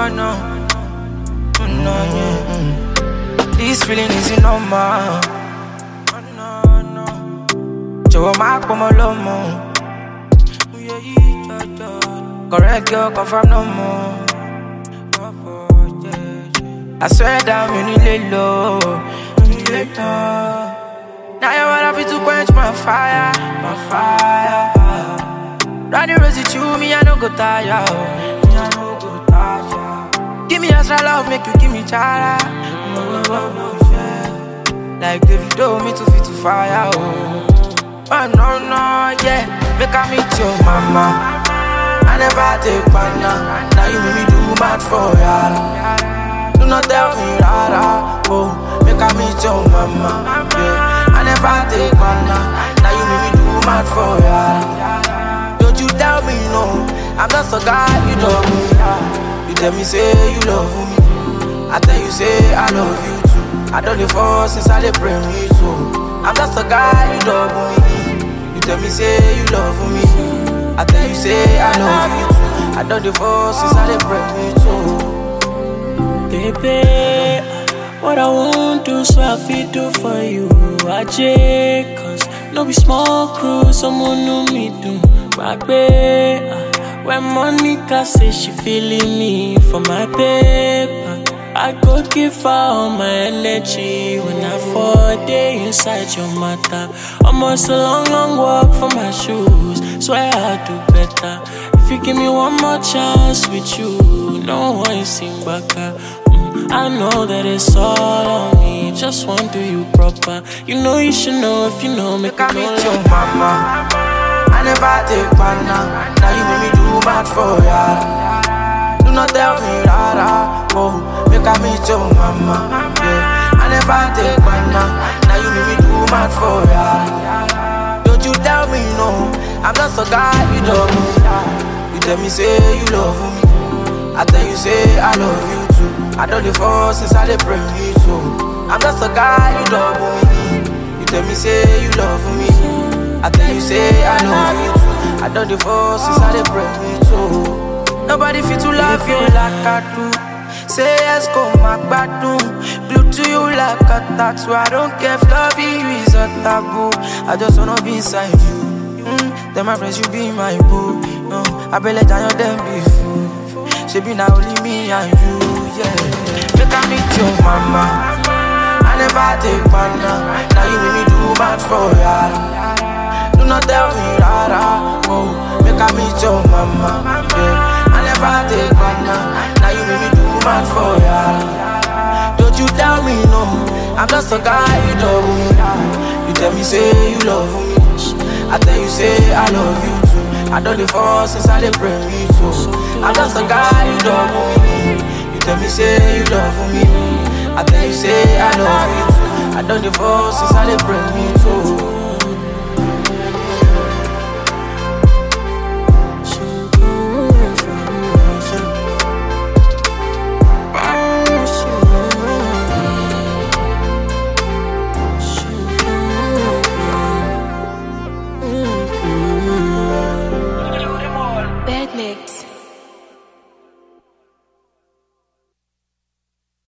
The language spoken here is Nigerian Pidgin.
no, no, oh, no, yeah. mm. This feeling is normal. Oh, no, no. Jọ̀wọ́ má pọ̀ mọ́ lọ́mọ. Yeah, yeah, yeah, yeah. Correct girl, confirm no more. I swear down, you need low. You need low. Now you wanna fit to quench my fire, my fire. Running rosy to me, I no go tire. oh. Me, I no go tire. Give me extra love, make you give me chara. Oh, oh, oh, yeah. Like David do me to fit to fire. Oh. oh no no yeah, make I meet your mama. I never take banana. Now you make me do mad for ya. Do not tell me rara. Oh, make I meet your mama. Yeah, I never take banana. Now you make me do mad for ya. Don't you tell me no. I'm just a guy you love me. You tell me say you love me. I tell you say I love you too. I don't dey fall since I dey pray me too. I'm just a guy you love me. You tell me say you love me. I tell you say I love you too. I don't dey fall since I dey pray me too. Baby, what I won't do, so I feel do for you. I J, cause no be small crew, someone know me do. Back when Monica say she feeling me for my paper. I go give her all my energy when I fall day inside your matter. Almost a long, long walk for my shoes. Swear I'll do better. If you give me one more chance with you, no one sing back. Mm, I know that it's all on me. Just want to do you proper. You know you should know if you know. Make Make I me meet your mama. I never take banana. Now you make me do mad for ya. Do not tell me rara. Oh, make I meet your mama. Yeah, I never take banana. Now you make me do mad for ya. Don't you tell me no. I'm just a guy you love me. You tell me say you love me. I tell you say I love you too. I don't dey fall since I dey pray me too. I'm just a guy you love me. You tell me say you love me. I tell you say I love you too. I don't dey fall since I dey pray me too. Nobody fit to love you like I do. Say yes, go my gbadun. Blue to you like a tattoo. I don't care if loving you is a taboo. I just wanna be inside you. Mm, then my friends, you be my boo. No, I be let down them be fool. She be now only me and you, yeah. Make I meet your mama. I never take banana. Now you make me do bad for ya. Do not tell me rara. Oh, make I meet your mama. Yeah. I never take banana. Now you make me do bad for ya. Don't you tell me no. I'm just a guy you love me. You tell me say you love me. I tell you say I love you too. I don't dey fall since I dey pray me too. I'm just a guy you love me. You tell me say you love me. I tell you say I love you too. I don't dey fall since I dey pray me too.